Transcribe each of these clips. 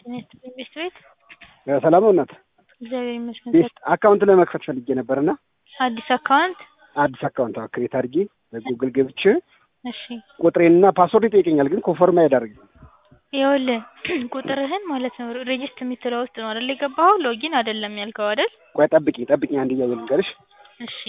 ቤት ቤት ሰላም ነው እናት? እግዚአብሔር ይመስገን። ቤት አካውንት ለመክፈት ፈልጌ ነበር እና አዲስ አካውንት አዲስ አካውንት ክሬት አድርጌ በጉግል ገብቼ እሺ ቁጥሬንና ፓስወርድ ይጠይቀኛል፣ ግን ኮንፈርም አያደርግም። ይኸውልህ ቁጥርህን ማለት ነው ሬጅስት የምትለው ውስጥ ነው አይደል የገባኸው? ሎጊን አይደለም ያልከው አይደል? ቆይ ጠብቂኝ ጠብቂኝ፣ አንድ እያየ ልንገርሽ። እሺ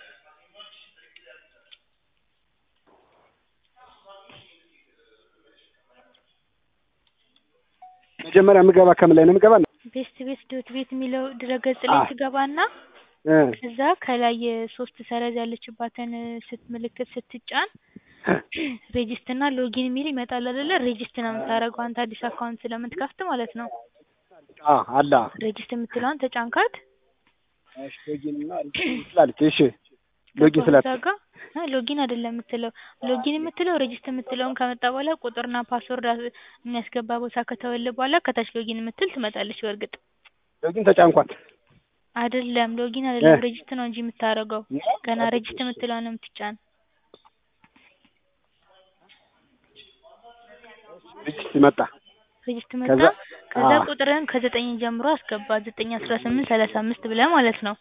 መጀመሪያ የምገባ ከምን ላይ ነው የምገባ? ቤስት ቤት ዶት ቤት የሚለው ድረገጽ ላይ አ- ትገባና እ ከዛ ከላይ የሶስት ሰረዝ ያለችባትን ስት ምልክት ስትጫን ሬጅስት እና ሎጊን የሚል ይመጣል አይደለ? ሬጅስት ነው የምታደርገው አንተ አዲስ አካውንት ስለምትከፍት ማለት ነው። አ አላ ሬጅስት የምትለዋን ተጫንካት። እሺ ሎጊን እና ሬጅስትር ስላለች እሺ ሎጊን ስላት እዛ ጋ አ ሎጊን አይደለም የምትለው ሎጊን የምትለው ሬጅስት የምትለውን ከመጣ በኋላ ቁጥርና ፓስወርድ አስ- የሚያስገባ ቦታ ከተወለ በኋላ ከታች ሎጊን የምትል ትመጣለች። በእርግጥ ሎጊን ተጫንኳት። አይደለም ሎጊን አይደለም እ ሬጅስት ነው እንጂ የምታደርገው ገና ሬጅስት የምትለውን ነው የምትጫን። ሬጅስትር መጣ። ሬጅስት መጣ። ከዛ ከዛ አ ቁጥርህን ከዘጠኝ ጀምሮ አስገባ ዘጠኝ አስራ ስምንት ሰላሳ አምስት ብለህ ማለት ነው።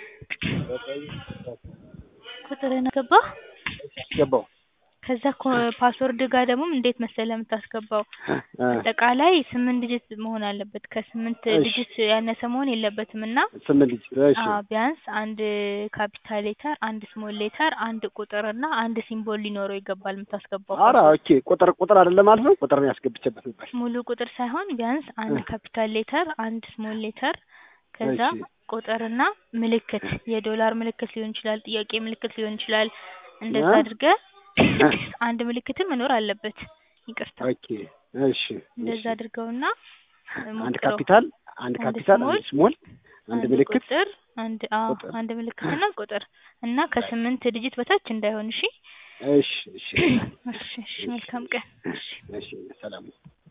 ቁጥርህን አስገባህ። ገባው ከዛ ኮ- ፓስወርድ ጋር ደግሞ እንዴት መሰለህ የምታስገባው እ አጠቃላይ ስምንት ዲጂት መሆን አለበት። ከስምንት እሺ ዲጂት ያነሰ መሆን የለበትም እና ስምንት ልጅ እሺ አዎ ቢያንስ አንድ ካፒታል ሌተር፣ አንድ ስሞል ሌተር፣ አንድ ቁጥር እና አንድ ሲምቦል ሊኖረው ይገባል የምታስገባው ኧረ ፓስወርድ። ኦኬ ቁጥር ቁጥር አይደለም ማለት ነው። ቁጥር ነው ያስገብቼበት ነበር። ሙሉ ቁጥር ሳይሆን ቢያንስ አንድ ካፒታል ሌተር፣ አንድ ስሞል ሌተር ከዛ እሺ ቁጥርና ምልክት የዶላር ምልክት ሊሆን ይችላል፣ ጥያቄ ምልክት ሊሆን ይችላል። እንደዛ እ አድርገህ እ አንድ ምልክትም መኖር አለበት። ይቅርታ ኦኬ እሺ እንደዛ እሺ አድርገውና አንድ ሞክረው። ካፒታል አንድ አንድ ካፒታል ስሞል አንድ ስሞል አንድ አንድ ምልክት ቁጥር አንድ አዎ ቁጥር አንድ ምልክትና ቁጥር እና ከስምንት ዲጂት በታች እንዳይሆን። እሺ እሺ እሺ እሺ እሺ መልካም ቀን። እሺ እሺ ሰላም